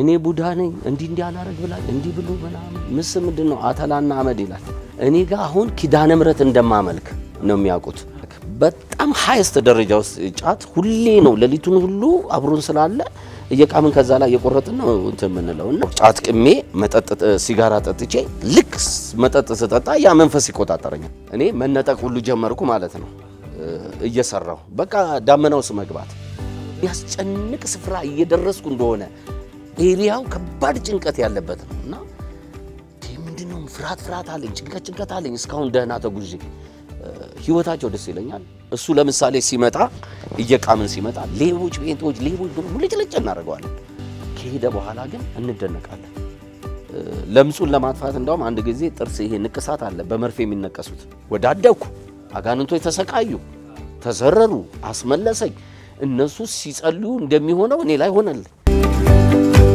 እኔ ቡዳ ነኝ እንዲህ እንዲህ አላረግ ብላል እንዲህ ብሎ ምናምን ምስ ምንድን ነው አተላና አመድ ይላል። እኔ ጋር አሁን ኪዳነ ምሕረት እንደማመልክ ነው የሚያውቁት። በጣም ሀይስት ደረጃ ውስጥ ጫት ሁሌ ነው ሌሊቱን ሁሉ አብሮን ስላለ እየቃምን ከዛ ላይ እየቆረጥን ነው እንትን የምንለው እና ጫት ቅሜ መጠጥ ሲጋራ ጠጥቼ ልክ መጠጥ ስጠጣ ያ መንፈስ ይቆጣጠረኛል። እኔ መነጠቅ ሁሉ ጀመርኩ ማለት ነው እየሰራሁ በቃ ዳመና ውስጥ መግባት ያስጨንቅ ስፍራ እየደረስኩ እንደሆነ ኤሪያው ከባድ ጭንቀት ያለበት ነው እና ምንድነው ፍርሃት ፍርሃት አለኝ፣ ጭንቀት ጭንቀት አለኝ። እስካሁን ደህና ተጉዤ ህይወታቸው ደስ ይለኛል። እሱ ለምሳሌ ሲመጣ እየቃምን ሲመጣ ሌቦች፣ ቤንቶች፣ ሌቦች ብሎ ሙልጭልጭ እናደርገዋለን። ከሄደ በኋላ ግን እንደነቃለን። ለምጹን ለማጥፋት እንዳውም አንድ ጊዜ ጥርስ ይሄ ንቅሳት አለ በመርፌ የሚነቀሱት ወዳደኩ አጋንንቶች ተሰቃዩ፣ ተዘረሩ፣ አስመለሰኝ። እነሱ ሲጸልዩ እንደሚሆነው እኔ ላይ ሆነልኝ።